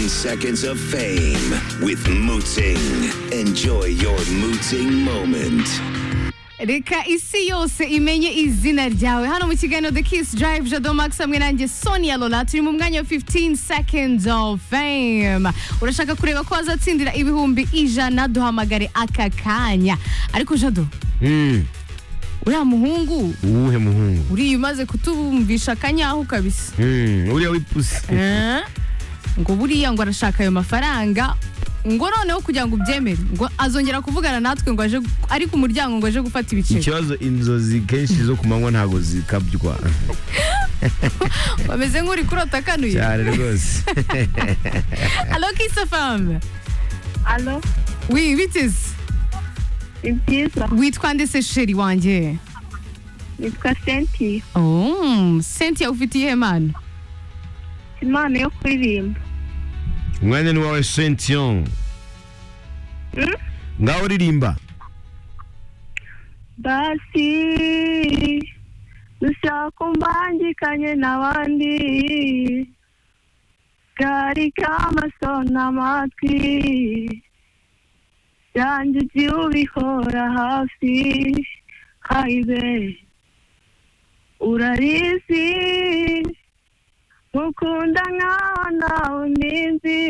seconds of fame with Mooting. Enjoy your Mooting moment. reka isi yose imenye izina ryawe hano mu kiganiro the kiss drive jado max hamwe nanjye sonia lola turi mu mwanya wa 15 seconds of fame urashaka kureba ko wazatsindira ibihumbi ijana duhamagare aka kanya ariko jado Mm, uriya muhungu uwuhe muhungu uriya umaze kutubumvisha akanyahu kabisa Mm, uriya w'ipusi Eh? ngo buriya ngo arashaka ayo mafaranga ngo noneho kugira ngo ubyemere ngo azongera kuvugana natwe ngo aje ari ku muryango ngo aje gufata ibiceri ikibazo inzozi kenshi zo ku manywa ntabwo zikabywa bameze nk'uri kurota akanuye cyane rwose Allo Kiss FM Alo, Oui, biteze ni byiza. witwa ndetse sheri wanjye Nitwa Cynthia. oh, Cynthia ufite iyihe mpano Mfite impano yo kuririmba. umwanya ni wawe sentiyon Mm? ngaho uririmba Basi ushaka umbangikanye n'abandi kari k'amaso n'amatwi yanjye ujye ubihora hafi hayibe urarizi mukunda nkaho nawe nizi